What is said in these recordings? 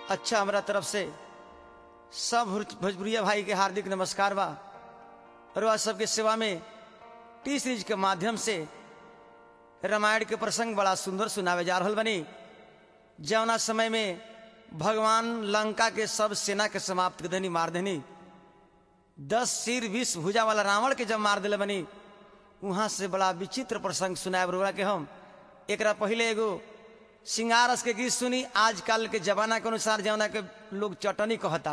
अच्छा हमरा तरफ से सब भोज- भोजपुरिया भाई के हार्दिक नमस्कार बा और वह सबके सेवा में टी सीरीज के माध्यम से रामायण के प्रसंग बड़ा सुंदर सुनावे जा रहल बनी जौना समय में भगवान लंका के सब सेना के समाप्त कर देनी मार देनी दस सिर बीस भुजा वाला रावण के जब मार दिले बनी वहां से बड़ा विचित्र प्रसंग सुनाए बरुआ के हम एकरा पहले एगो सिंगारस के गीत सुनी आजकल के जमाना के अनुसार जौना के लोग चटनी कहता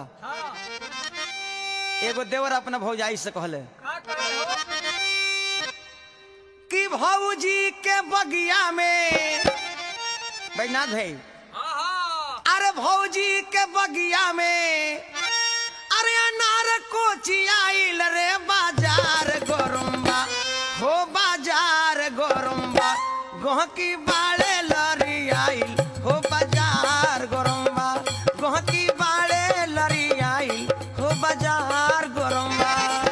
एगो देवर अपना भौजाई से कहले कि भौजी के बगिया में बैनाथ भाई अरे भौजी के बगिया में अरे अनार कोची आइल रे बाजार गोरुम्बा हो बाजार गोरुम्बा गोहकी बाड़े लरी आइल हो बाजार गोरुम्बा गोहकी बाड़े लरी आइल हो बाजार गोरुम्बा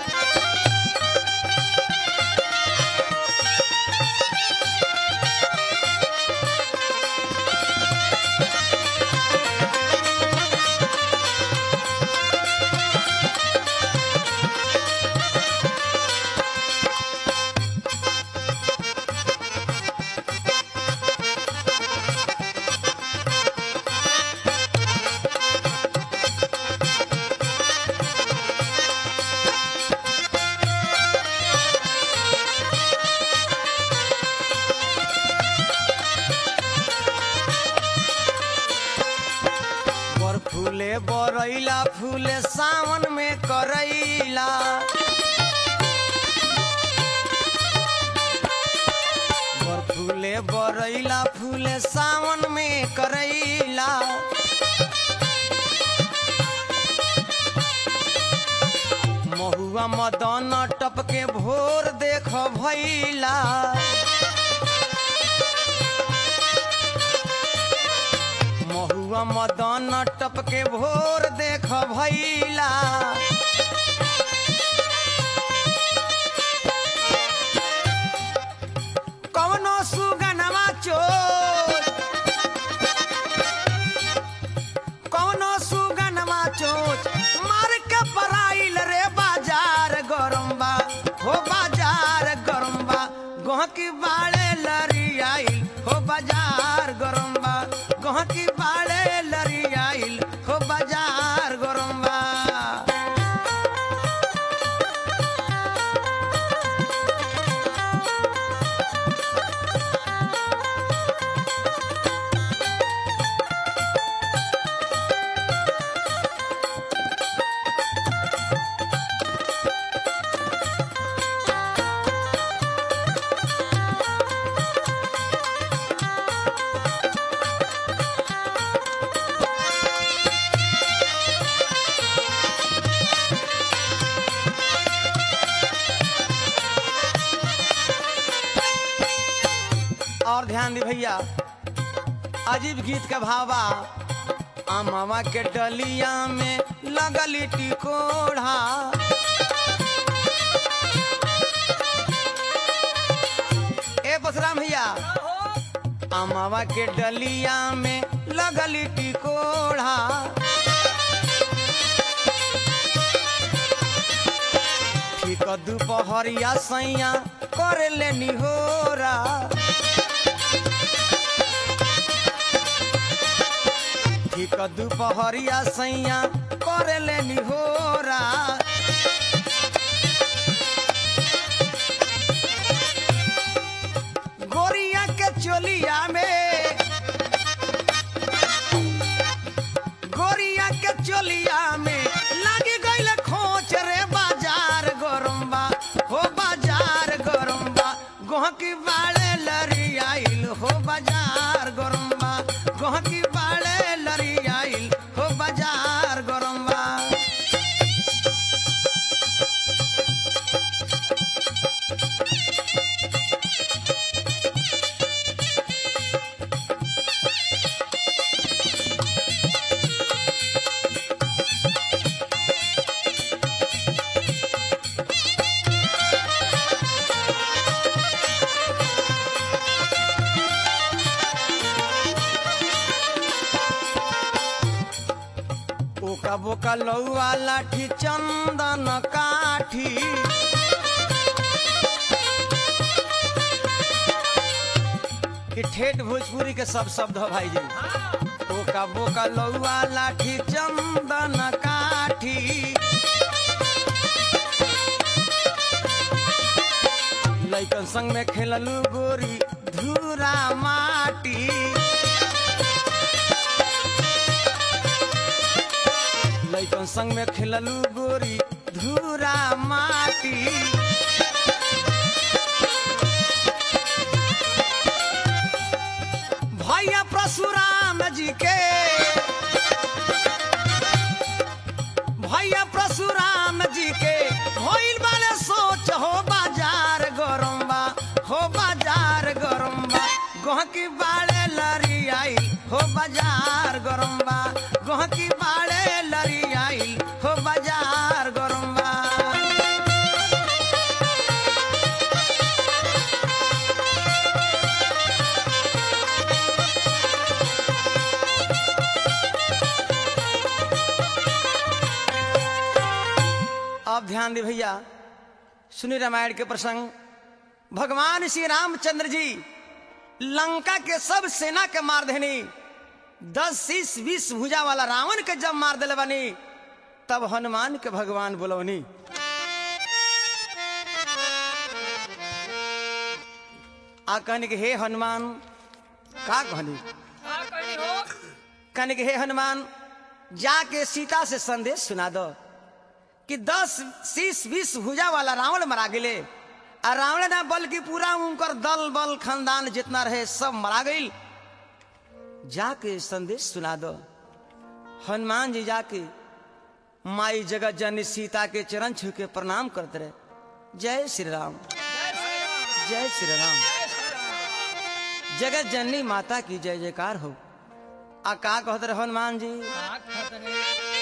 बर फूले बरैला फूले सावन में करैला बर फूले बरैला फूले सावन में करैला महुआ मदन टपके भोर देख भैला महुआ मदन टपके भोर देख भैला कवनो सुगनवा चोर कवनो सुगनवा चोच मार के पराइल रे बाजार गरम्बा हो बाजार गरम्बा गोहकी बाड़े लरी आइल हो बाजार गरम्बा गोहकी बाड़े लरी आइल हो बाजार गरम्बा और ध्यान दी भैया अजीब गीत का भावा अमावा के डलिया में लगली टिकोढ़ा ए बसराम भैया अमावा के डलिया में लगली टिकोढ़ा ठीक दुपहरिया सैया कर ले निहोरा ठीक दुपहरिया सैया कर ले निहोरा गोरिया के चोलिया में गोरिया के चोलिया में लागी गईल खोच रे बाजार गरम्बा हो बाजार गरम्बा गोहकी बाड़े लरी आइल हो बाजार गरम्बा गोहकी बाड़े लरी आइल हो बाजार गरम्बा ओका बोका लौआ लाठी चंदन काठी ये ठेठ भोजपुरी के सब शब्द है भाई जी ओका बोका लौआ लाठी चंदन काठी लैकन संग में खेललू गोरी धूरा माटी लैकन संग में खेललू गोरी धूरा माटी भैया परशुराम जी के भैया परशुराम जी के होइल वाले सोच हो बाजार गरम बा हो बाजार गरम बा गहकी बाड़े लरी आई हो बाजार गरम बा गहकी बाड़े लरी आई हो बाजार गरम बा अब ध्यान दे भैया सुनी रामायण के प्रसंग भगवान श्री रामचंद्र जी लंका के सब सेना के मार देनी दस शीस बीस भुजा वाला रावण के जब मार दिले बनी तब हनुमान के भगवान बोलवनी आ कहने के हे हनुमान का कहनी का कहनी हो कहने के हे हनुमान जाके सीता से संदेश सुना दो कि दस शीस बीस भुजा वाला रावण मरा गेले आ रावण ना बल्कि पूरा उनकर दल बल खानदान जितना रहे सब मरा गई जाके संदेश सुना दो हनुमान जी जाके माई जगत जननी सीता के चरण छू के प्रणाम करते रहे जय श्री राम जय श्री जय श्री राम राम जय श्री राम जगत जननी माता की जय जयकार हो आ का कहते रहे हनुमान जी का खतरे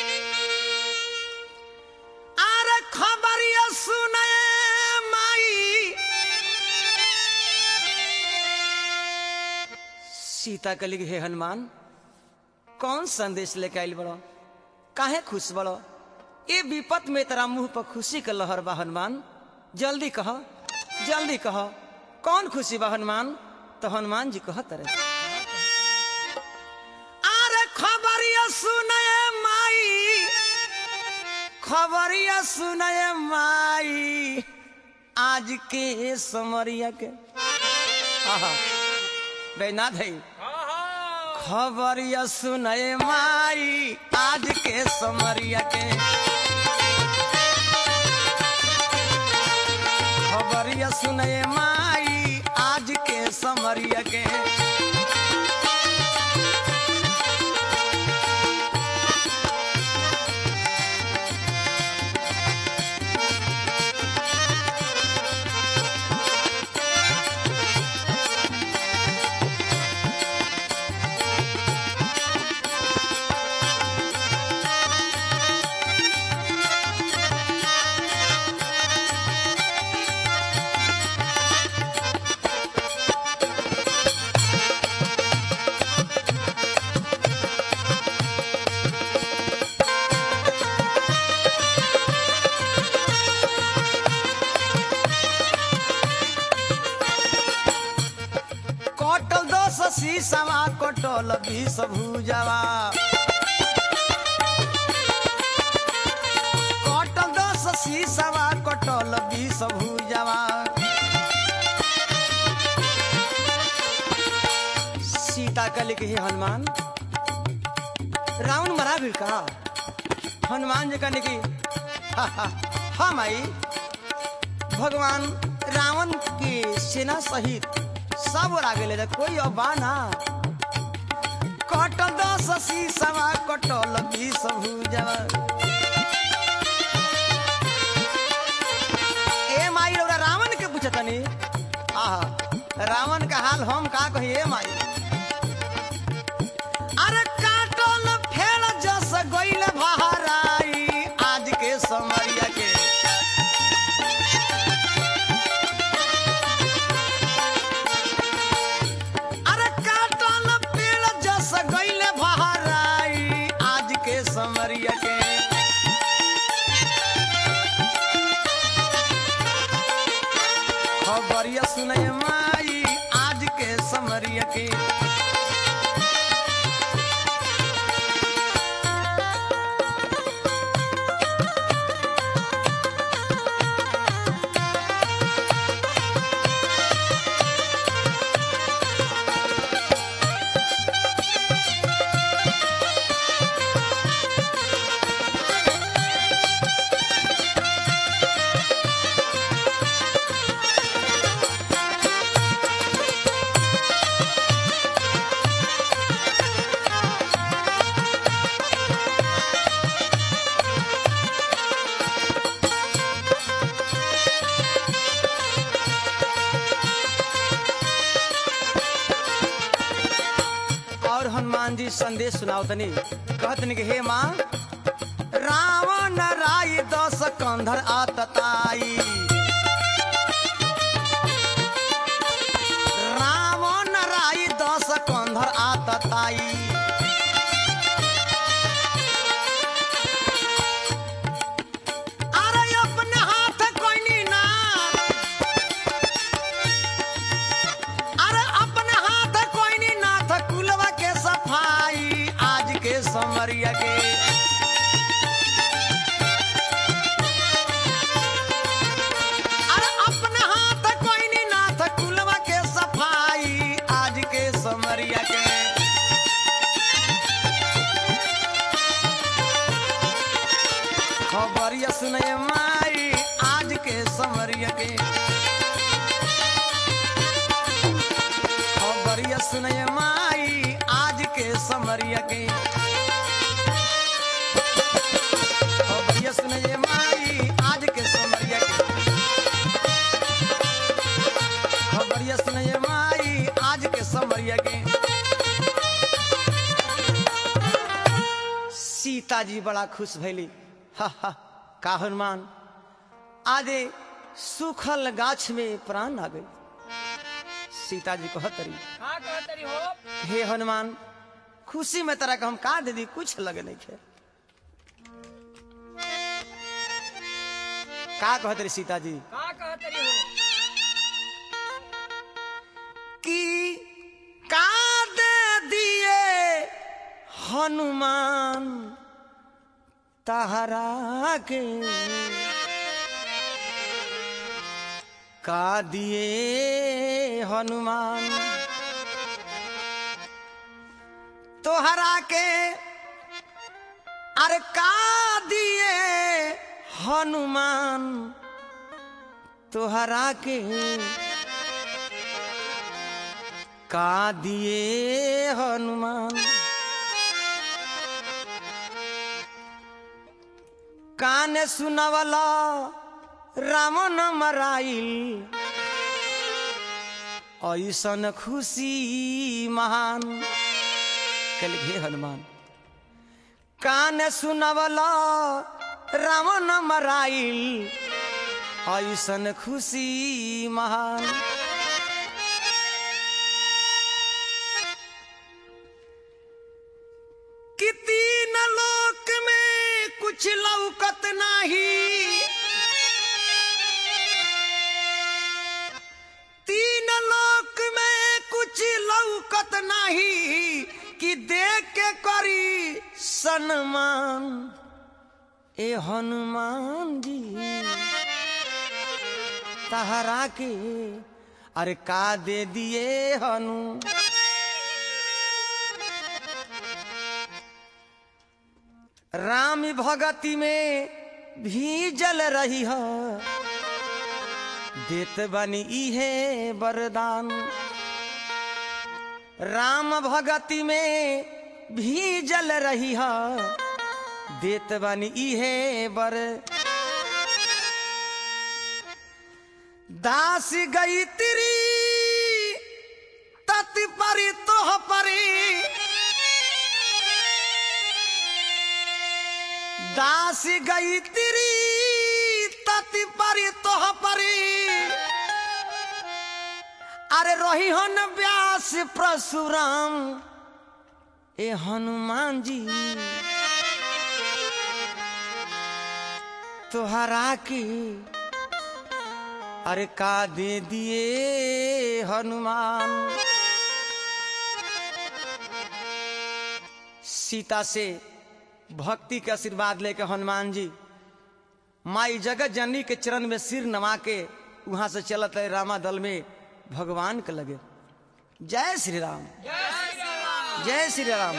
अरे खबरिया सुने माई सीता कली हे हनुमान कौन संदेश लेके आइल बड़ो काहे खुश बड़ो ए विपत में तेरा मुंह पर खुशी के लहर बा हनुमान जल्दी कह जल्दी कह कौन खुशी बा हनुमान तो हनुमान जी कहत रहे अरे खबरिया सुने माई खबरिया सुनय माई आज के समरिया के आहा, बैनाथ है हाँ हाँ खबरिया सुनय माई आज के समरिया के खबरिया सुनय माई आज के समरिया के कटल दस शीशवा कटल बीस भुजवा कटल दस शीशवा कटल बीस भुजवा सीता कल के हे हनुमान रावण मरा भी का हनुमान जी कहने की "हा, हा, हाँ माई भगवान रावण के सेना सहित सब ओरा गेले रे, कोई अब बा ना कटल दस शीशवा कटल बीस भुजवा ए माई रौरा रावण के पूछतनी आहा रावण का हाल हम का कही ए माई अरे काटल फेल जस गइल बहराई आज के समरिया के अरे काटल पेड़ जस गइल बहराई आज के समरिया के खबरिया सुनय माई आज के समरिया के और हनुमान जी संदेश सुनाओ तनी कहतनी कि हे माँ रावण राय दस कंधर आतताई रावण राय दस कंधर आतताई अरे अपने हाथ कोई ना अरे अपने हाथ कोई नहीं नाथ कुलवा के सफाई आज के समरिया के अरे अपने हाथ कोई नहीं नाथ कुलवा के सफाई आज के समरिया के खबरिया सुनय माई आज के समरिया के खबरिया सुनय माई आज के समरिया के खबरिया सुनय माई आज के समरिया के खबरिया सुनय माई आज के समरिया के सीता जी बड़ा खुश भैली हा हा का हनुमान आजे सूखल गाछ में प्राण आ गई सीता जी कहतरी का कहतरी हो हे हनुमान खुशी में तरह का हम का दे दी कुछ लगे नहीं खे का कहतरी सीता जी का कहतरी हो कि का दे दिए हनुमान तहरा के का दिए हनुमान तोहरा के अरे का दिए हनुमान तोहरा के का दिए हनुमान कान सुनवला रावण मराइल ऐसन खुशी महान कल हे हनुमान कान सुनवला रावण मराइल ऐसन खुशी महान कि तीन लोक में कुछ लौकत नहीं तीन लोक में कुछ लौकत नहीं कि देख के करी सन्मान ए हनुमान जी तहरा के अरे का दे दिए हनु राम भगति में भी जल रही है देत बनी इहे वरदान राम भगति में भी जल रही है देत बनी इहे बर दास गई तिरी तत परी तोह परी दास गई तिरी तति परी तोह परी अरे रही हन व्यास परशुराम ए हनुमान जी तुहरा की अरे का दे दिए हनुमान सीता से भक्ति के आशीर्वाद लेके हनुमान जी माई जगत जननी के चरण में सिर नमा के वहां से चलत है रामा दल में भगवान के लगे जय श्री राम जय श्री राम जय श्री राम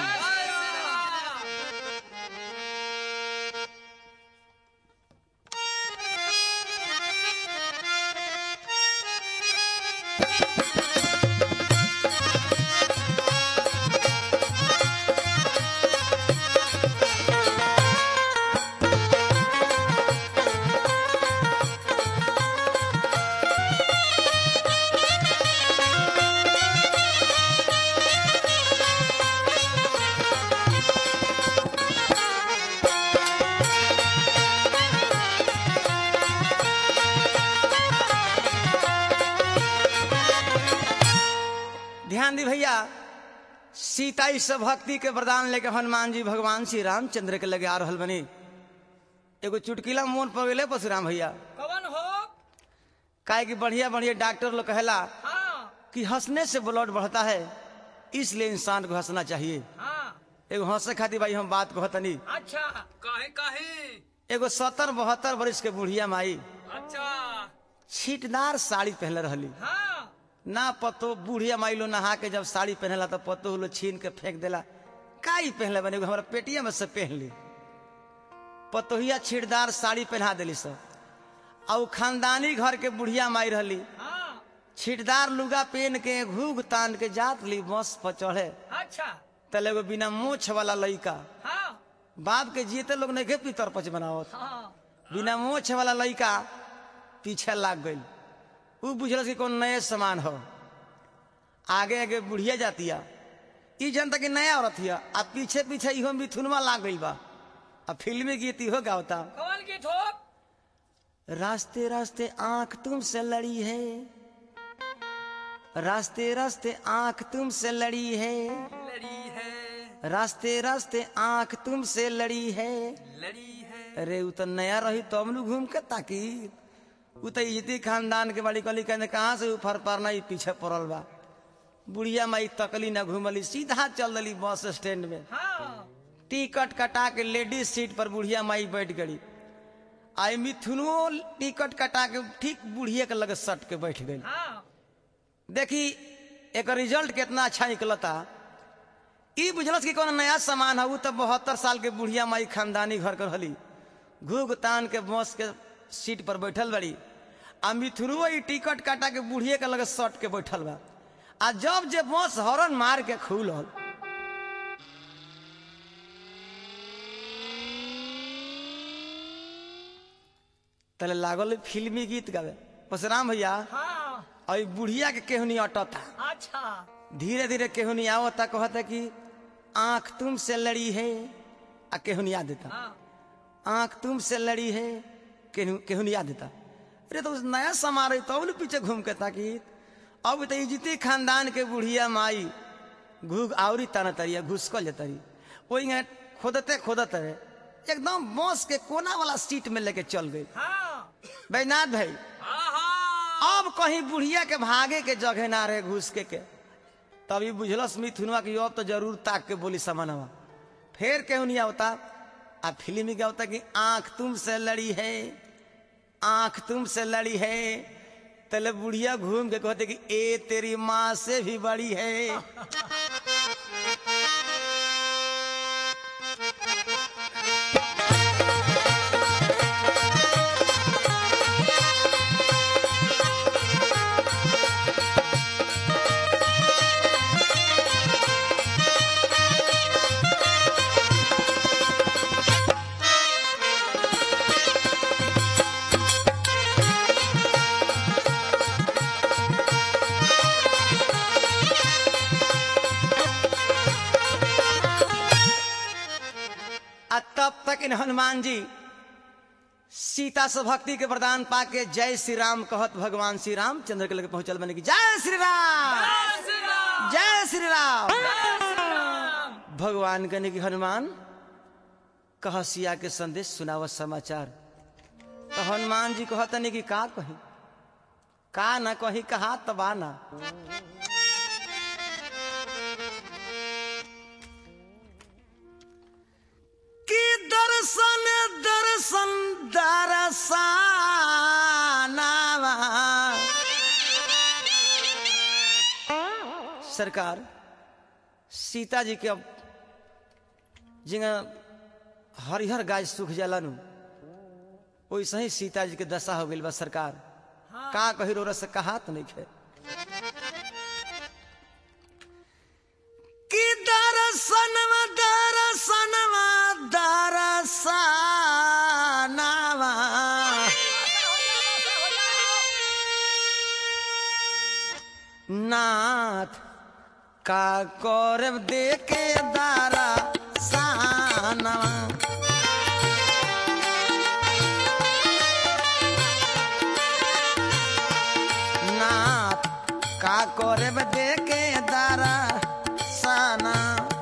ध्यान दी भैया सीता इस भक्ति के वरदान लेके हनुमान जी भगवान श्री रामचंद्र के लगे आ रहल बनी एगो चुटकीला मोन पर गेले परशुराम भैया कवन हो काहे कि बढ़िया बढ़िया डॉक्टर लोग कहेला हाँ कि हंसने से ब्लड बढ़ता है इसलिए इंसान को हंसना चाहिए हाँ एगो हंसे खातिर भाई हम बात कहतनी अच्छा काहे काहे एगो सत्तर बहत्तर वर्ष के बुढ़िया माई अच्छा छीटदार साड़ी पहले रहली हाँ ना पतो बुढ़िया माई लो नहा के जब साड़ी पहनला तो पतो लो छीन के फेंक देला काई पहनले बने एगो हमरा पेटिया में से पहन ली पतोहिया छीटदार साड़ी पहना देली सब आ उ खानदानी घर के बुढ़िया माई रहली हाँ छीटदार लुगा पहन के घूघ तान के जात ली बस पर चढ़े अच्छा तले एगो बिना मोछ वाला लइका हाँ बाप के जीते लोग नहीं पितर पच बनावत हाँ बिना मोछ वाला लइका पीछे लाग गई उ बुझल कि कौन नए सामान हो आगे आगे बुढ़िया जातिया ई जनता कि नया औरत हिया आ पीछे पीछे इहो मिथुनमा लाग गई बा आ फिल्मी गीत इहो गावता कवन की ठोप रास्ते रास्ते आंख तुमसे लड़ी है रास्ते रास्ते आंख तुमसे लड़ी है लड़ी है रास्ते रास्ते आंख तुमसे लड़ी है लड़ी है अरे उ तो नया रही तो हम लोग घूम के ताकि उ तो इजती खानदान के बड़ी कली कहने कहाँ से ऊपर पर नहीं पीछे पड़ल बा बुढ़िया माई तकली ना घूमली सीधा चल दली बस स्टैंड में हाँ टिकट कटा के लेडीज सीट पर बुढ़िया माई बैठ गई आई मिथुनो टिकट कटा के ठीक बुढ़िया के लगे सट के बैठ गई हाँ देखी एक रिजल्ट कितना अच्छा निकलता ई बुझलस कि कौन नया सामान है उ तो बहत्तर साल के बुढ़िया माई खानदानी घर कर रहली घूघ तान के बस के सीट पर बैठल बड़ी आ मिथुनुओ ई टिकट काटा के बुढ़िए के लगे सट के बैठल बा आ जब जे बस हॉर्न मार के खुलल तले लागल फिल्मी गीत गावे परशुराम भैया हाँ और ई बुढ़िया के केहनी अटता अच्छा धीरे धीरे केहनी आवता कहता कि आंख तुमसे लड़ी है आ केहनी याद देता हाँ आंख तुमसे लड़ी है केहू केहनी याद देता अरे तो नया समा रही तो पीछे घूम के ताकि अब तो इजती खानदान के बुढ़िया माई घूग आवरी ताना तरिया घुसकल जतरी वही खोदते खोदते एकदम बस के कोना वाला सीट में लेके चल गई हाँ बैनाथ भाई आहा अब कहीं बुढ़िया के भागे के जगह ना रहे घुस के के तभी बुझलस मिथुनवा की अब तो जरूर ताक के बोली समानवा फिर केहू नहीं आवता आ फिल्म में क्या होता कि आंख तुमसे लड़ी है आंख तुमसे लड़ी है तले बुढ़िया घूम के कहते कि ए तेरी माँ से भी बड़ी है आ तब तक इन हनुमान जी सीता से भक्ति के वरदान पाके जय श्री राम कहत भगवान श्री राम चंद्र के लगे पहुंचल बने की जय श्री राम जय श्री राम भगवान कहने की हनुमान कह सिया के संदेश सुनाव समाचार हनुमान जी कहतनी कि का कही का ना कही कहा तबा ना कि दर्शन दर्शन दरसानावा सरकार सीता जी के अब जिंगा हरिहर गाय सूख जाला नु वैसे ही सीता जी के दशा हो गई बा सरकार का कही रो से कहा तो नहीं खे कि दरसनवा दरसनवा दरसनवा नाथ का करब देके दारा सानवा नाथ का करब देके दारा साना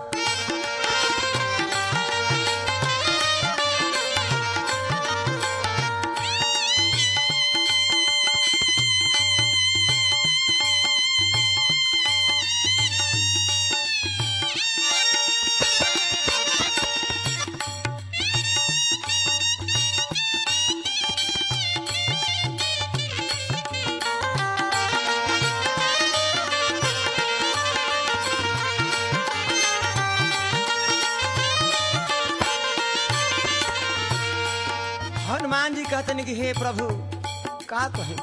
हनुमान जी कहते कि हे प्रभु का कहे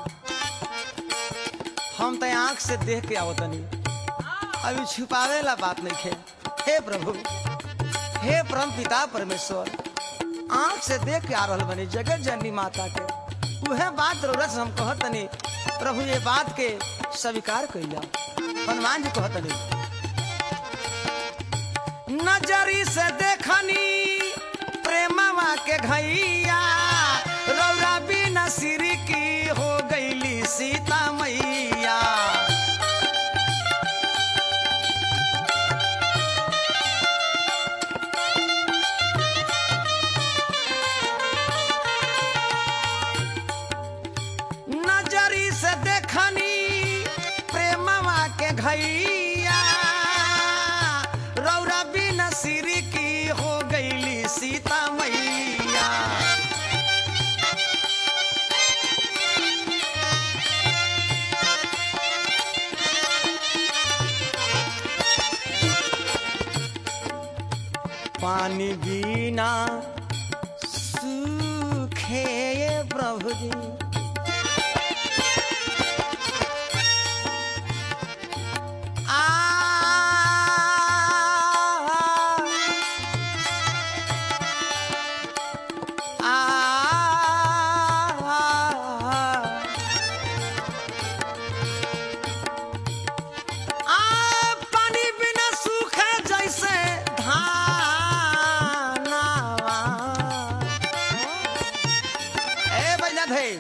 हम तो आंख से देख के आवतनी अभी छुपावे ला बात नहीं खे हे प्रभु हे परम पिता परमेश्वर आंख से देख के आ रहल बनी जगत जननी माता के उहे बात जरूरत से हम कहतनी प्रभु ये बात के स्वीकार कर हनुमान जी कहतनी नजरी से देखनी प्रेमवा के घैया रौरा बिना सिर की हो गईली सीता मैया नजरी से देखनी प्रेमवा के घैया रौरा बिना सिर की हो गईली सीता मैया पानी बिना सूखे प्रभु जी पानी बिना सूखे जैसे धानावा ए बैजनाथ है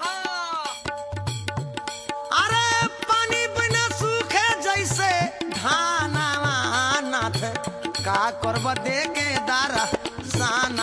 अरे पानी बिना सूखे जैसे धानावा नाथ का करब दे के दारा साना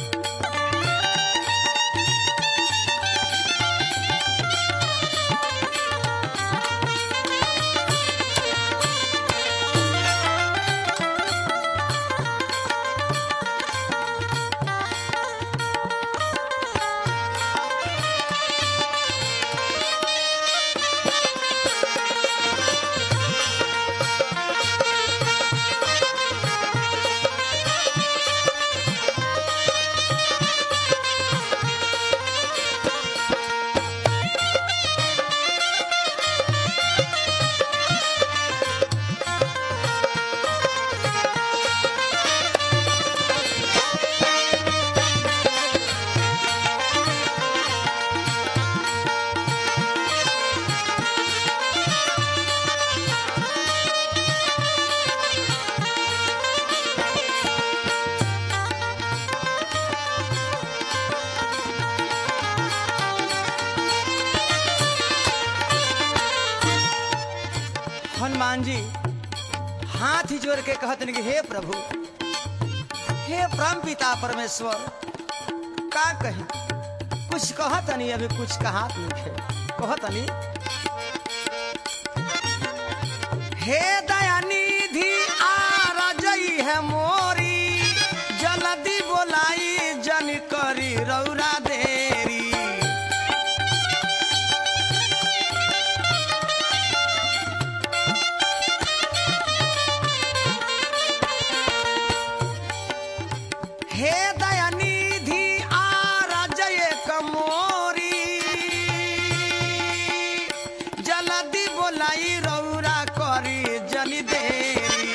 हनुमान जी हाथ ही जोड़ के कहते कि हे प्रभु हे परम पिता परमेश्वर का कही कुछ कहतनी अभी कुछ कहात नहीं है कहतनी हे दयानिधि आ रजई है मोरी जल्दी बोलाई जन करी रौरा देरी हे दयानिधि आ रजय कमोरी जल्दी बोलाई रौरा करी जनी देरी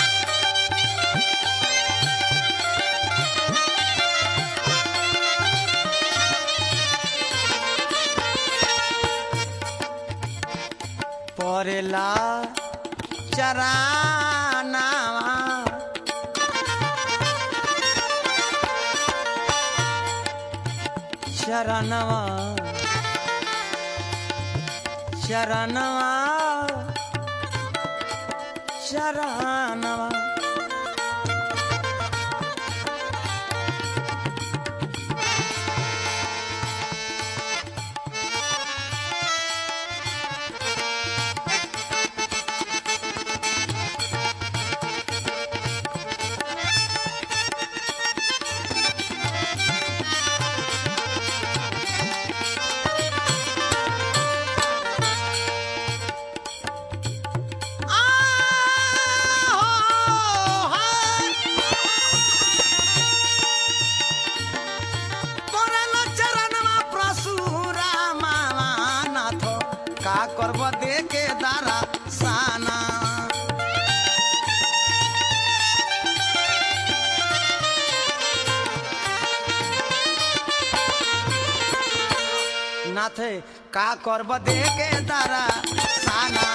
परेला चराना शरणवा शरणवा शरणवा का करब दे के दारा साना नाथ का करब दे के दारा साना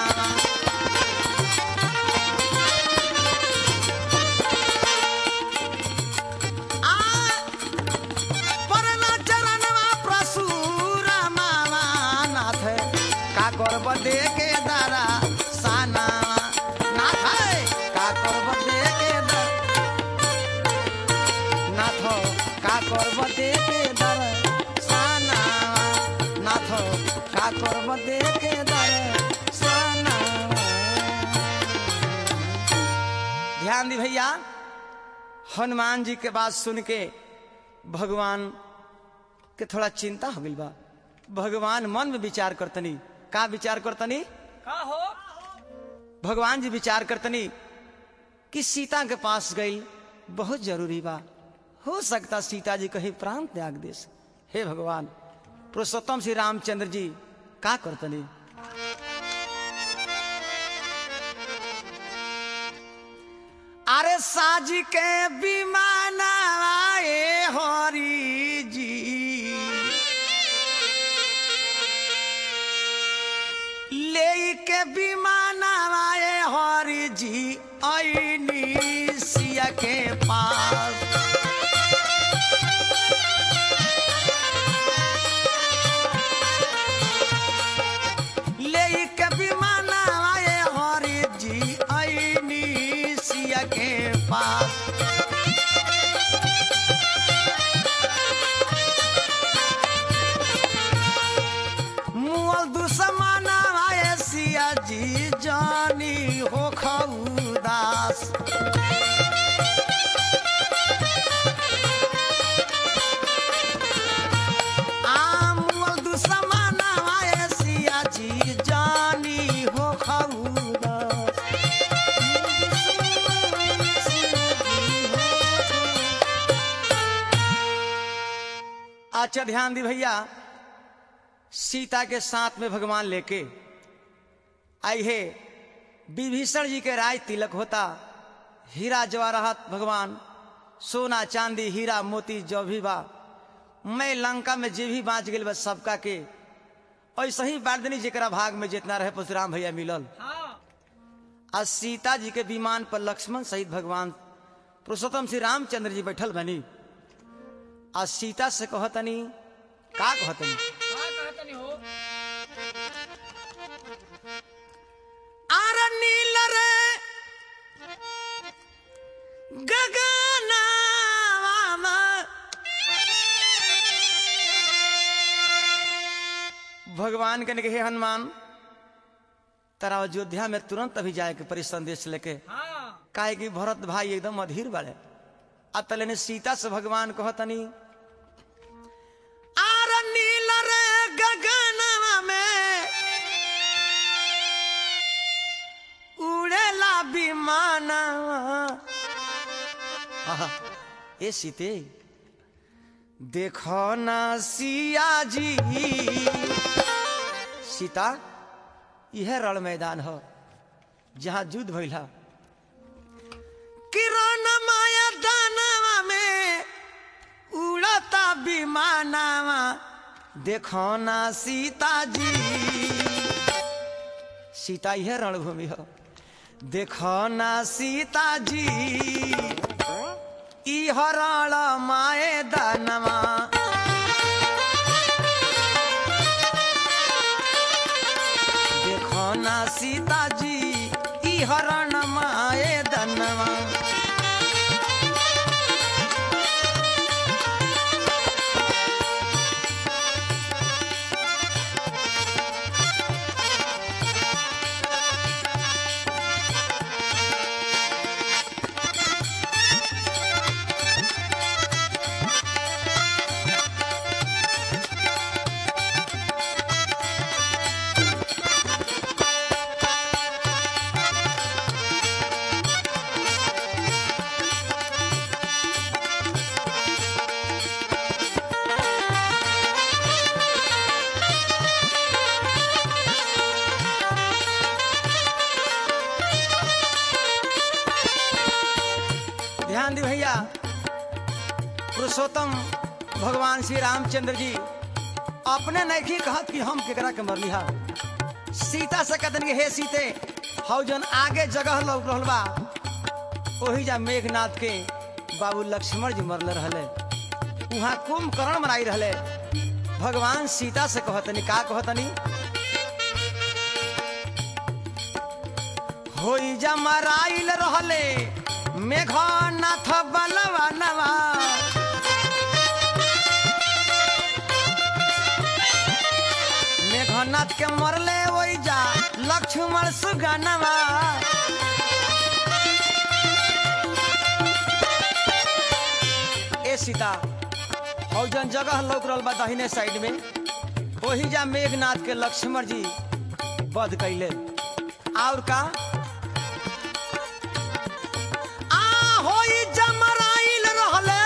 आ परला चरणवा प्रसूरा मामा नाथ का करब दे के दारा साना नाथ का करब दे के दा- नाथ का करब दे के दारा साना नाथ का करब दे के दारा साना ध्यान दी भैया हनुमान जी के बात सुन के भगवान के थोड़ा चिंता हो गई बा भगवान मन में विचार करतनी का विचार करतनी का हो भगवान जी विचार करतनी कि सीता के पास गई बहुत जरूरी बा हो सकता सीता जी कहीं प्राण त्याग दे हे भगवान पुरुषोत्तम श्री रामचंद्र जी का करतनी अरे साज के विमान आए हरी जी ले के विमान आए हरी जी ऐनी सिया के पास ले के विमान आए हरी जी ऐनी सिया के पास मुअल दुश्मन आए सिया जी जानी हो खउदास आ मुअल दुश्मन आए सिया जी जानी हो खउदास अच्छा ध्यान दी भैया सीता के साथ में भगवान लेके आई है विभीषण जी के राज तिलक होता हीरा जवाहरात भगवान सोना चांदी हीरा मोती जो भी बा मैं लंका में जे भी बाँच गई बस सबका के ऐसे ही बांट देनी जरा भाग में जितना रहे परशुराम भैया मिलल हाँ आज सीता जी के विमान पर लक्ष्मण सहित भगवान पुरुषोत्तम श्री रामचंद्र जी बैठल बनी आज सीता से कहतनी का कहतनी का कहतनी हो आर नील रे गगनावा भगवान के हे हनुमान तारा अयोध्या में तुरंत अभी जाए के परी संदेश लेके हाँ काहे कि भरत भाई एकदम अधीर बाड़े अब तले ने सीता से भगवान कहतनी आर नील रे गगनवा में उड़ेला विमानवा आहा, ए सीते देखो ना सिया जी सीता यह रण मैदान हो जहाँ युद्ध भइल है किरण माया दानवा में उड़ता विमानवा देखो ना सीता जी सीता यह रणभूमि हो देखो ना सीता जी ई हरण माए दानवा देखो ना सीता जी ई हरण माए दानवा ध्यान दी भैया पुरुषोत्तम भगवान श्री रामचंद्र जी अपने नहीं कहत कि हम केकरा के मरली हा सीता से कहतन कि हे सीते हौ जन आगे जगह लौक रहल बा ओही जा मेघनाथ के बाबू लक्ष्मण जी मरले रहले वहाँ कुंभकर्ण मनाई रहले भगवान सीता से कहतनी का कहतनी होई जा मराइल रहले मेघनाथ बलवा नवा मेघनाथ के मरले वही जा लक्ष्मण सुगनवा ए सीता हौ जन जगह लौक रहल बा दाहिने साइड में वही जा मेघनाथ के लक्ष्मण जी वध कैले और का आ होई जमराइल रहले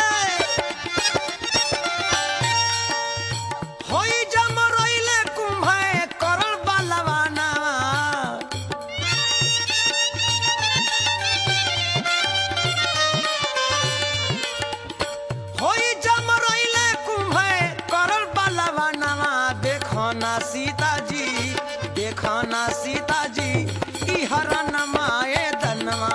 होई जमराइले कुंभे करल बलवाना होई जमराइले कुंभे करल बलवाना देखो ना सीता जी देखो ना सीता जी ई हरण माए दनवा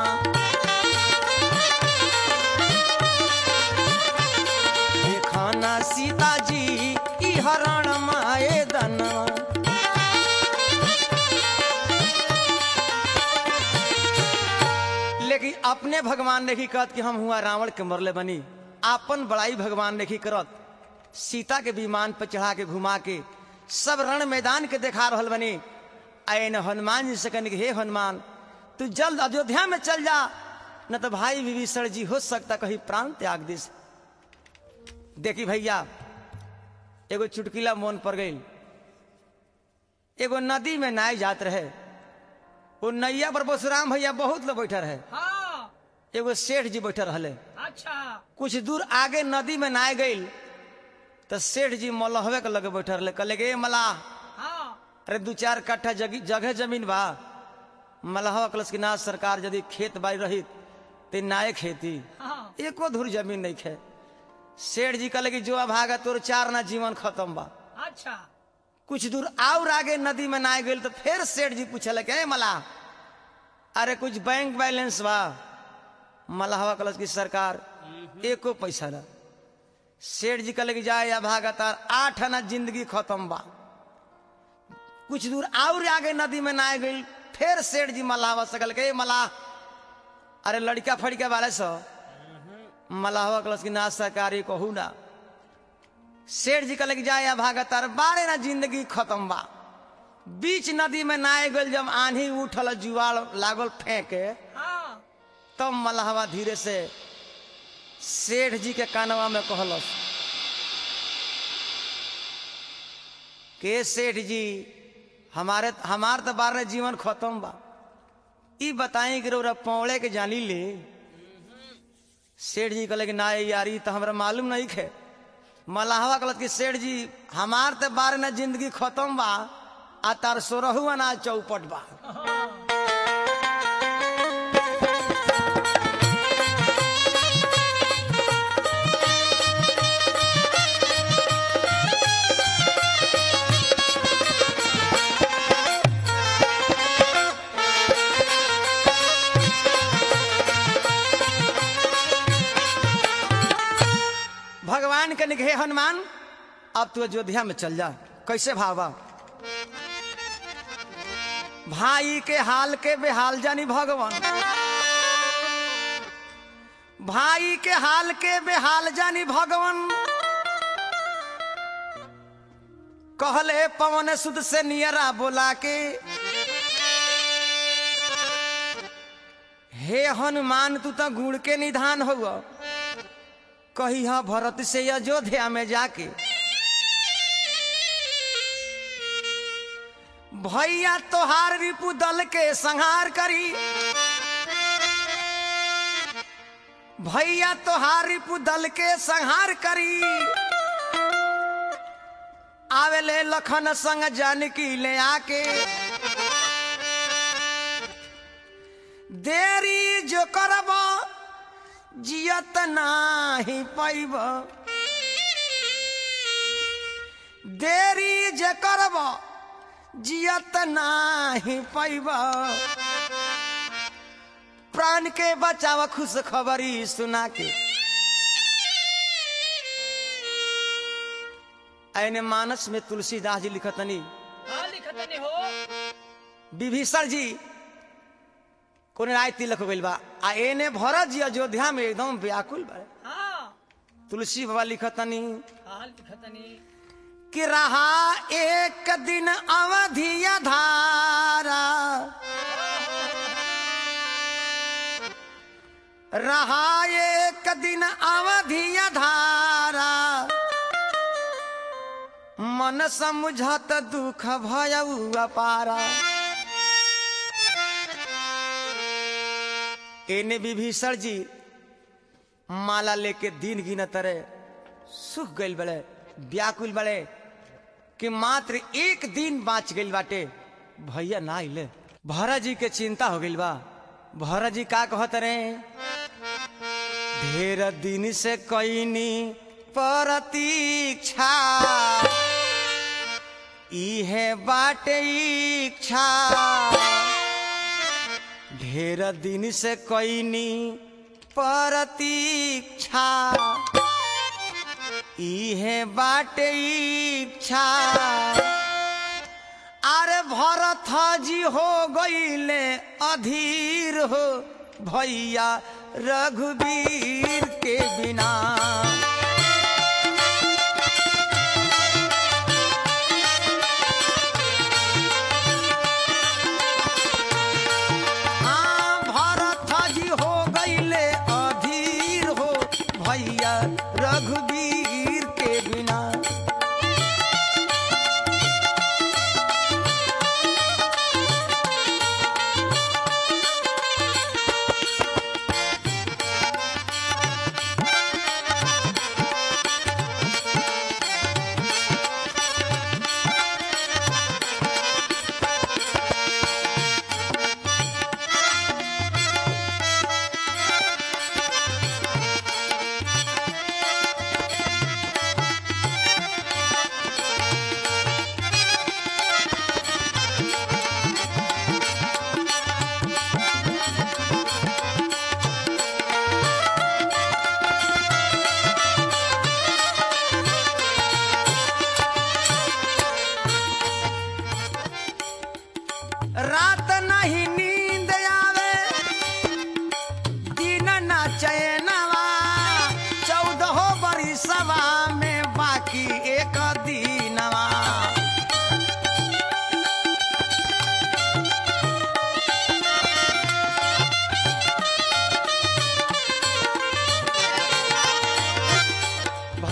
देखो ना सीता जी ई हरण माए दनवा लेकिन अपने भगवान ने कहत कि हम हुआ रावण के मरले बनी आपन बड़ाई भगवान ने करत सीता के विमान पर चढ़ा के घुमा के सब रण मैदान के देखा रहल बनी आए न हनुमान जी से कहने हे हनुमान तू जल्द अयोध्या में चल जा न तो भाई विभीषण जी हो सकता कहीं प्राण त्याग दे देखी भैया एगो चुटकिला मोन पर गई एगो नदी में नाय जात रहे वो नैया पर बसुराम भैया बहुत लोग बैठा रहे हाँ एगो सेठ जी बैठे रहले अच्छा कुछ दूर आगे नदी में नाय गई तो सेठ जी मलहवे के लगे बैठे रहले कहले गे मलाह हाँ अरे दू चार कट्ठा जगी जगह जमीन बा मलहवा कलश की ना सरकार यदि खेत बाड़ी रही तो नाय खेती हाँ एको धुर जमीन नहीं खे सेठ जी कहले कि जो भागा तोर चार ना जीवन खत्म बा अच्छा कुछ दूर और आगे नदी में ना गई तो फिर सेठ जी पूछल के मला अरे कुछ बैंक बैलेंस बा मलाहवा कलश की सरकार एको पैसा ना सेठ जी कहले कि जाए या भागा तार आठ आना जिंदगी खत्म बा कुछ दूर और आगे नदी में ना गई फिर सेठ जी मलाहवा से कहल के मला अरे लड़का फड़का वाले सो मलाहवा कलश की ना सरकारी कहू ना सेठ जी कहले कि जाए भागत तार बारे ना जिंदगी खत्म बा बीच नदी में नाय गल जब आंधी उठल जुआल लागल फेंके हाँ तब मलहवा धीरे से सेठ जी के कानवा में कहलस के सेठ जी हमारे हमार तो बार जीवन खत्म बा ई बताई कि रौरा पौड़े के जानी ले सेठ जी कहले कि ना यार ई तो हमरा मालूम नहीं खे मलाहवा कहलत कि सेठ जी हमार तो बार न जिंदगी खत्म बा आ तार सोरहु अनाज चौपट बा भगवान के निगे हनुमान अब तू अयोध्या में चल जा कैसे भावा भाई के हाल के बेहाल जानी भगवान भाई के हाल के बेहाल जानी भगवान कहले पवन सुद से नियरा बोला के हे हनुमान तू तो गुण के निधान हुआ कही हाँ भरत से अयोध्या में जाके भैया तोहार रिपु दल के संहार करी भैया तोहार रिपु दल के संहार करी आवेले लखन संग जानकी ले आके देरी जो करब जियत नाही पैब देरी जे करब जियत नाही पैब प्राण के बचाव खुश खबरी सुना के ऐने मानस में तुलसीदास जी लिखतनी हाँ लिखत नहीं हो विभीषण जी कोने राय तिलक हो गइल बा आ एने भरत जी अयोध्या में एकदम व्याकुल बा हाँ तुलसी बाबा लिखतनी हाँ लिखत नहीं कि रहा एक दिन अवधि धारा रहा एक दिन अवधि धारा मन समझत दुख भयऊ अपारा एने विभीषण जी माला लेके दिन गिनत रहे सुख गइल बड़े व्याकुल बड़े कि मात्र एक दिन बाँच गइल बाटे भैया ना आइले भरत जी के चिंता हो गइल बा भरत जी का कहत रहे ढेर दिन से कैनी प्रतीक्षा इहे बाटे इच्छा ढेर दिन से कैनी प्रतीक्षा इहे बाटे इच्छा अरे भरत जी हो गईले अधीर हो भैया रघुवीर के बिना हाँ, भरत जी हो गईले अधीर हो भैया रघुवीर के बिना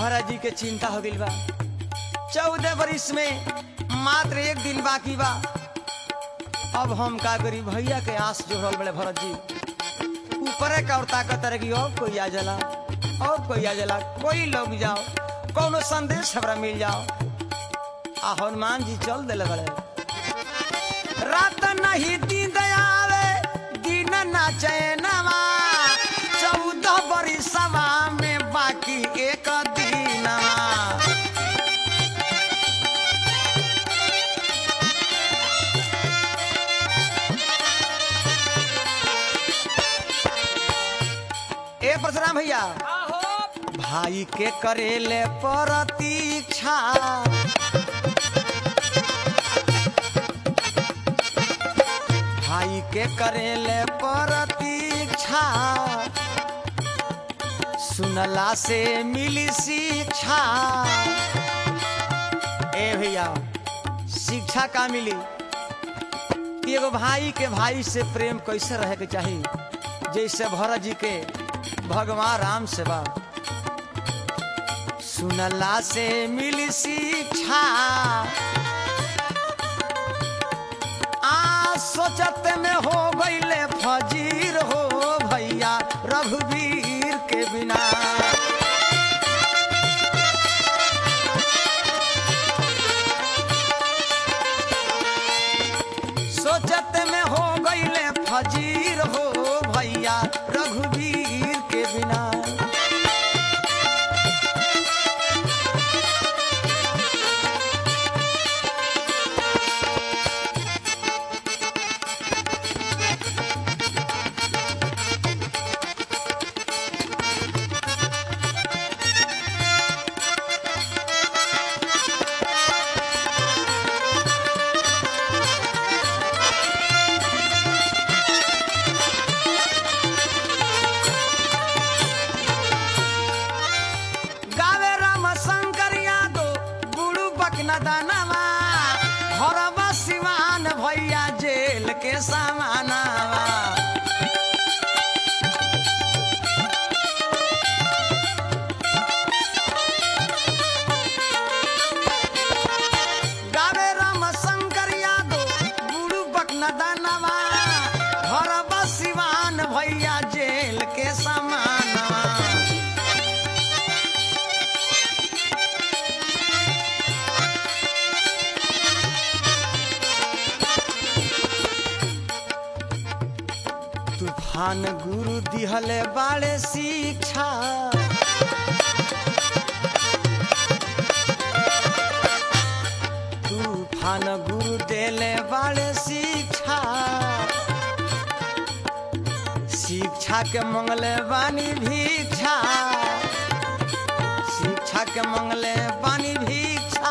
भरत जी के चिंता हो गई बा चौदह बरिस में मात्र एक दिन बाकी बा अब हम का करी भैया के आस जोड़ल बड़े भरत जी ऊपरे का और ताकत रहेगी और कोई आ जाला और कोई आ जाला कोई लोग जाओ कोनो संदेश हमरा मिल जाओ आ हनुमान जी चल दिले बड़े रात नहीं दिन दयावे दिन ना चैनवा चौदह बरिसवा में बाकी एक दिनवा ए परशुराम भैया आहो भाई के करेले प्रतीक्षा भाई के करेले प्रतीक्षा सुनला से मिली शिक्षा ए भैया शिक्षा का मिली कि एगो भाई के भाई से प्रेम कैसे रहे के चाहिए जैसे भरत जी के भगवान राम से बा सुनला से मिली शिक्षा आ सोचत में हो गईले फजीर हो भैया रघुवीर के बिना सोचत में हो गईले फजीर हो भैया रघुवीर के बिना गावे राम शंकर यादव गुरु बकना दानवा हरवा सिवान भैया जेल के सामानवा गावे राम शंकर यादव गुरु बकना दानवा हरवा सिवान भैया जेल के सामानवा तूफान गुरु दिहले बाड़े शिक्षा तूफान गुरु देले बाड़े शिक्षा शिक्षा के मंगले बानी भिक्षा शिक्षा के मंगले बानी भिक्षा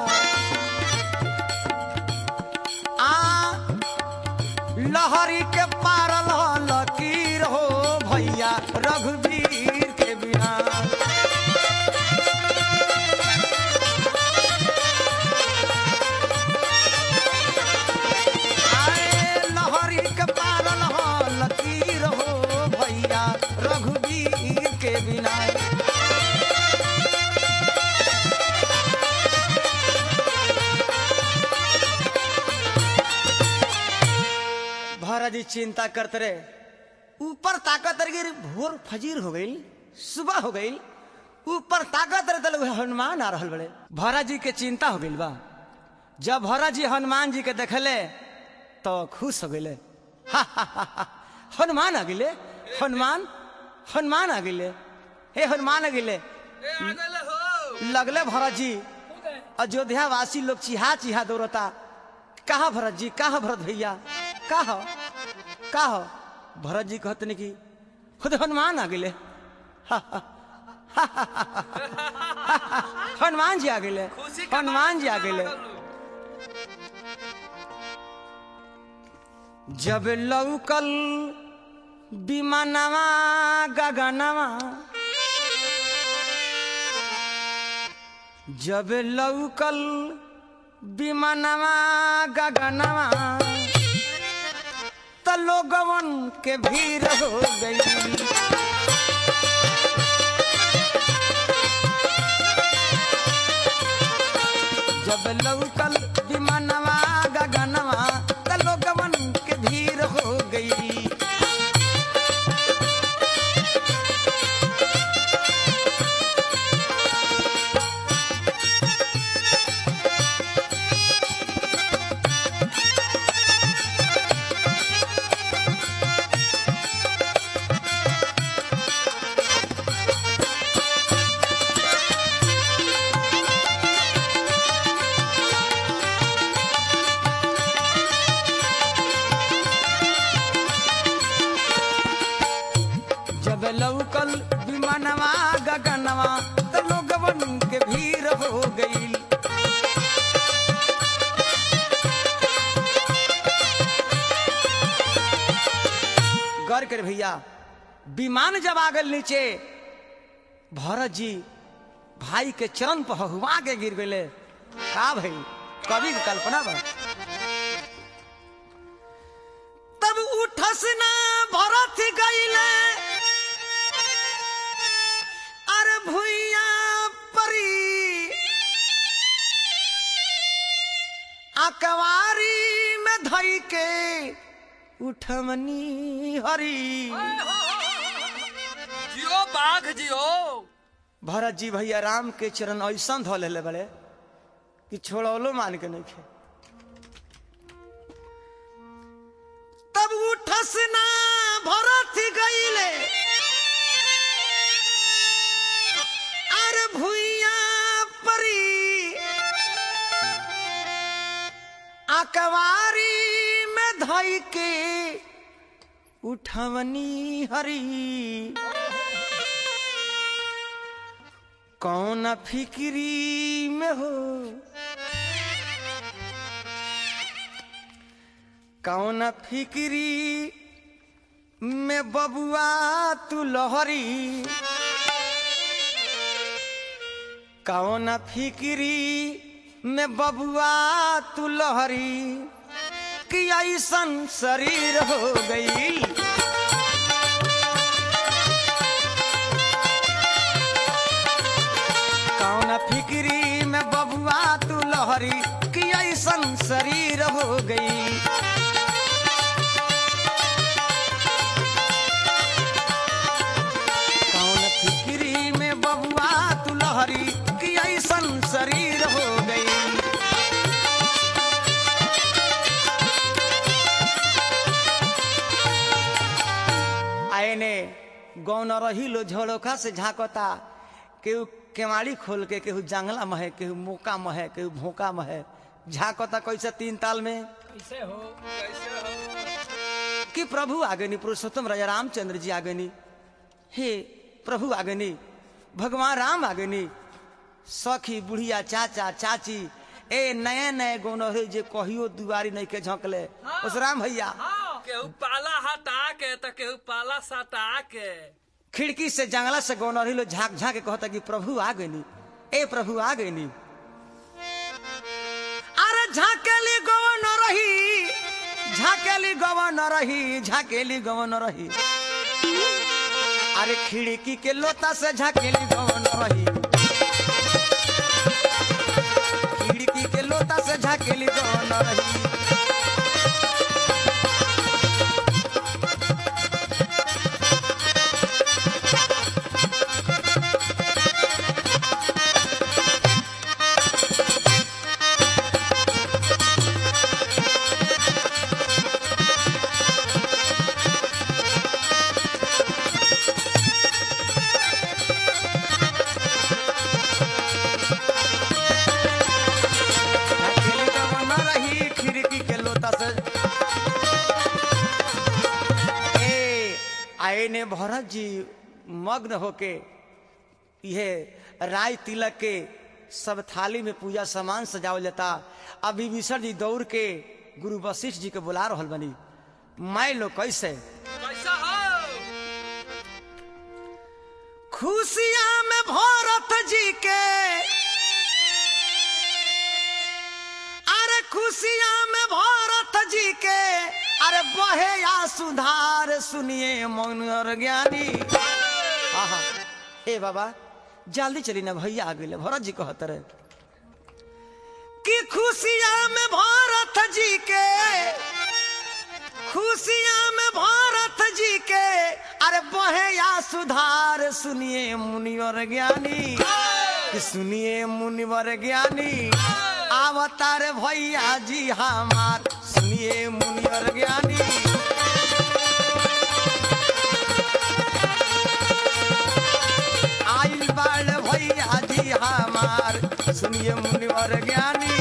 आ लहरी के पारल हो लकीर हो भैया रघुवीर के बिना आए लहरी के पारल हो लकीर हो भैया रघुवीर के बिना भरत जी चिंता करते रहे ऊपर ताकत रह गई भोर फजीर हो गई सुबह हो गई ऊपर ताकत रहे तो हनुमान आ रहल बड़े भरत जी के चिंता हो गई बा जब भरत जी हनुमान जी के देखले तो खुश हो गए हनुमान आ गए हनुमान हनुमान आ गए हे हनुमान आ गए ए आ गए हो लगले भरत जी अयोध्या वासी लोग चिहा चिहा दौड़ता कहा भरत जी कहा भरत भैया कहा कहा भरत जी कहते नहीं कि खुद हनुमान आ गए हनुमान जी आ गए खुशी का हनुमान जी आ गए जब लौकल विमानवा गगनवा जब लौकल विमानवा गगनवा त लोगवन के भीड़ हो गई विमान जब आ गल नीचे भरत जी भाई के चरण पर हुआ के गिर गए का भाई कवि की कल्पना बा तब उठस ना भरत गईले अरे भुइया परी अकवारी में धई के उठमनी हरी जियो बाघ जियो भरत जी भैया राम के चरण ऐसा धो ले बड़े कि छोड़ौलो मान के नहीं खे तब उठस ना भरत गईले अरे भुइया परी अकवारी में धई के उठवनी हरी कौन फिक्री में हो कौन फिक्री में बबुआ तू लहरी कौन फिक्री में बबुआ तू लहरी कि ऐसन शरीर हो गई कौन फिक्री में बबुआ तू लहरी कि ऐसन शरीर हो गई कौन फिक्री में बबुआ तू लहरी कि ऐसन शरीर हो गई आयने गौन रही लो झोड़ोखा से झांकता केहू केवाड़ी खोल के केहू जंगला महे केहू मोका महे केहू भोका महे झांकता कैसे तीन ताल में कैसे हो कैसे हो कि प्रभु आगनी पुरुषोत्तम राजा रामचंद्र जी आगनी हे प्रभु आगनी भगवान राम आगनी सखी बुढ़िया चाचा चाची ए नए नए गौनहरे जे कहियो दुआरी नहीं के झोंकले उस राम भैया हाँ केहू पाला हटा के तो केहू पाला सटा के खिड़की से जंगला से गौनहरी लो झांक झांक के कहता कि प्रभु आ गनी ए प्रभु आ गनी अरे झाकेली गवन रही झाकेली गवन रही झाकेली गवन रही अरे खिड़की के लोता से झाकेली गवन रही खिड़की के लोता से झाकेली गवन रही अकेले गवन रही खिड़की के लोता से ए आए ने भरत जी मग्न होके यह राय तिलक के सब थाली में पूजा सामान सजावल जाता अभी विभीषण जी दौड़ के गुरु वशिष्ठ जी के बुला रहल बनी मैं लो कैसे कैसा हो खुशियां में भरत जी के अरे खुशियां में भरत जी के अरे बहे या सुधार सुनिए मौन और ज्ञानी आहा हे बाबा जल्दी चली ना भैया आ गए भरत जी कहत रहे कि खुशियां में भरत जी के खुशियां में भारत जी के अरे बहे या सुधार सुनिए मुनिवर ज्ञानी कि सुनिए मुनिवर ज्ञानी अवतार भैया जी हमार सुनिए मुनिवर ज्ञानी आइल बाल भैया जी हमार सुनिए मुनिवर ज्ञानी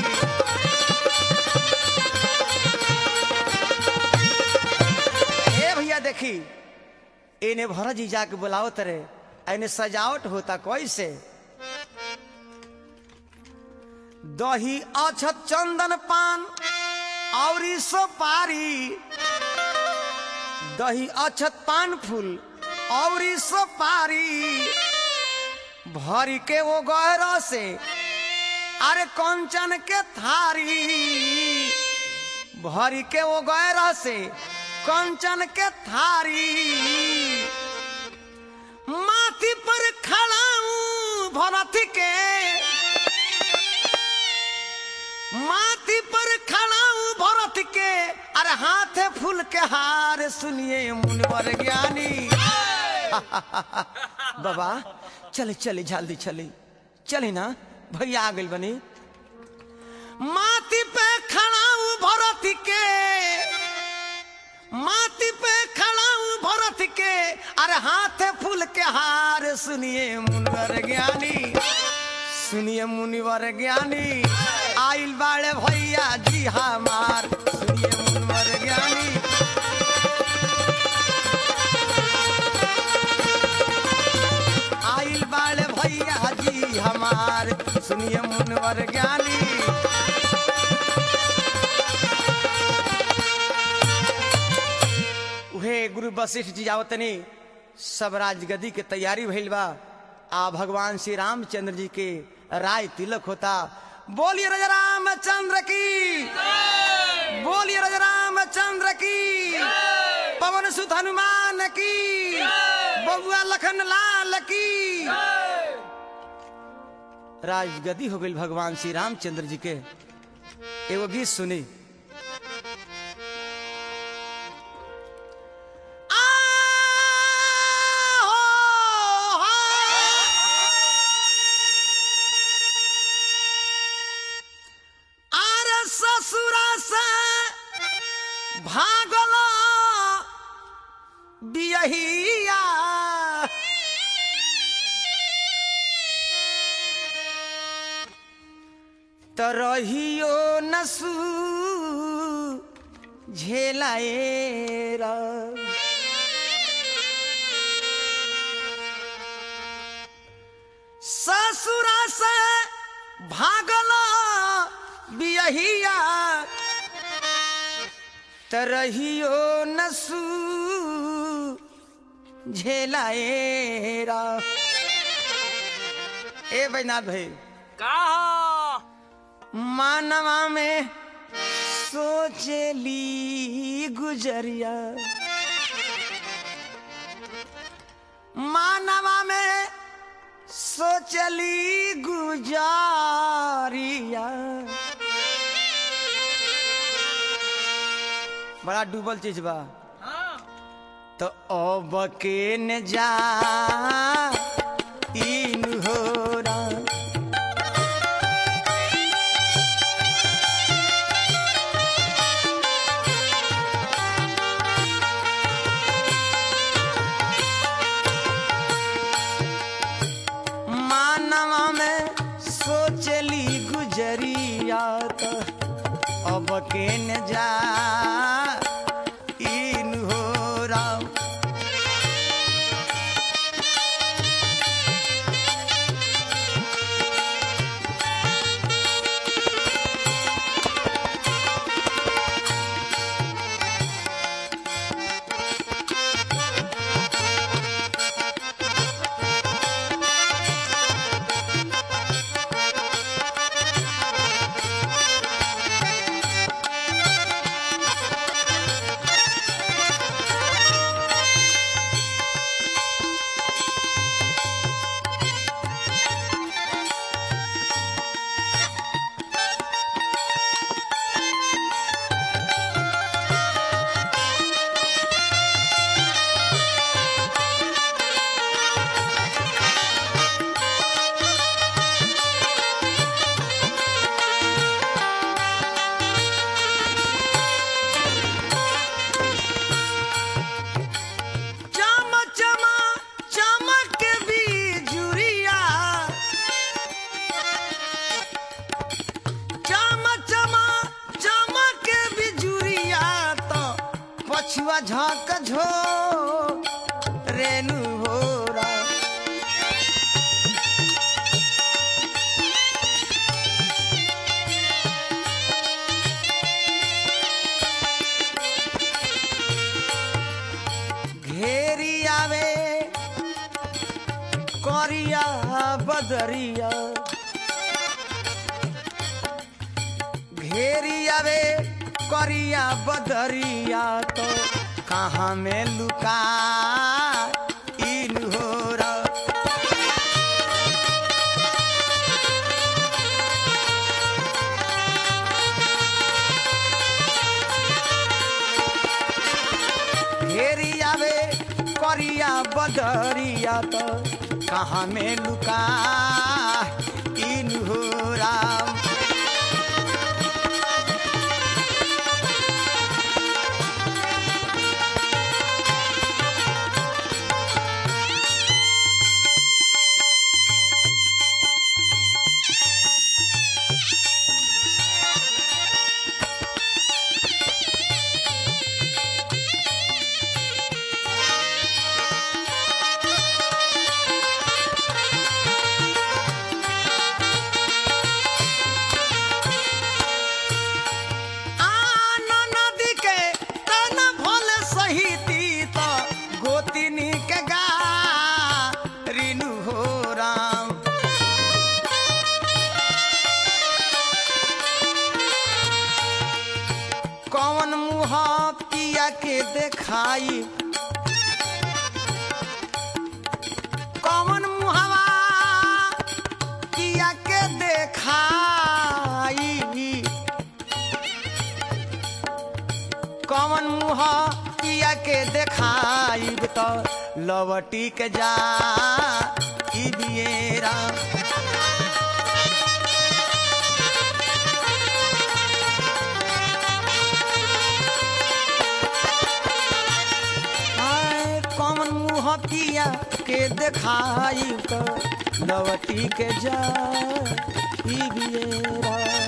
ए भैया देखी इने भरत जी जाके बुलाओ तरे एने सजावट होता कैसे दही अछत चंदन पान और सुपारी दही अछत पान फूल और सुपारी भरी के वो गहरा से अरे कंचन के थारी भरी के वो गहरा से कंचन के थारी माथी पर खड़ा हूँ भरत के माथी पर खड़ा हूँ भरत के अरे हाथ फूल के हार सुनिए मुनिवर ज्ञानी बाबा चले चले जल्दी चले चले ना भैया आ गई बनी माथी पे खड़ा हूँ भरत के माथी पे खड़ा हूँ भरत के अरे हाथ फूल के हार सुनिए मुनिवर ज्ञानी सुनिए मुनिवर ज्ञानी आइल बाड़े भैया जी हमार सुनिए मुनिवर ज्ञानी आइल बाड़े भैया जी हमार सुनिए मुनिवर ज्ञानी उहे गुरु वशिष्ठ जी आवतनी सब राजगदी के तैयारी भइल बा आ भगवान श्री रामचंद्र जी के राय तिलक होता बोलिए राजा रामचंद्र की बोलिए राजा रामचंद्र की पवन सुत हनुमान की बबुआ लखन लाल की राजगदी हो गई भगवान श्री रामचंद्र जी के एगो गीत सुनी आरे ससुरा से भागल बियहिया त रहियो नसू झेलाएरा ससुरा से भागल बियहिया तरहियो नसू झेलाएरा ए बैनाथ भाई का हो? मानवा में सोचली गुजरिया मानवा में सोचली गुजारिया बड़ा डूबल चीज बा हाँ तो अब के न जा इन हो मानवा में सोचली गुजरिया तो अब के न जा इन हो राम चम चमा चमक बिजुरिया चम चमा चमक बिजुरिया तो पछुआ झक झो रेणु हो घेरी आवे करिया बदरिया घेरिया वे करिया बदरिया तो कहाँ में लुका इन हो रा घेरिया वे करिया बदरिया तो कहाँ में लुका इन हो राम आन नदी के तन भल सहिती त गोतिनी के गा रिनु हो राम कौन मुँह पिया के देखाई कौन मुहवा पिया के देखाई कौन मुँह पिया के देखाइब तो लवटी के जा ई बियेरा आय, कौन मुँह पिया के देखाइब तो लवटी के जा ई बियेरा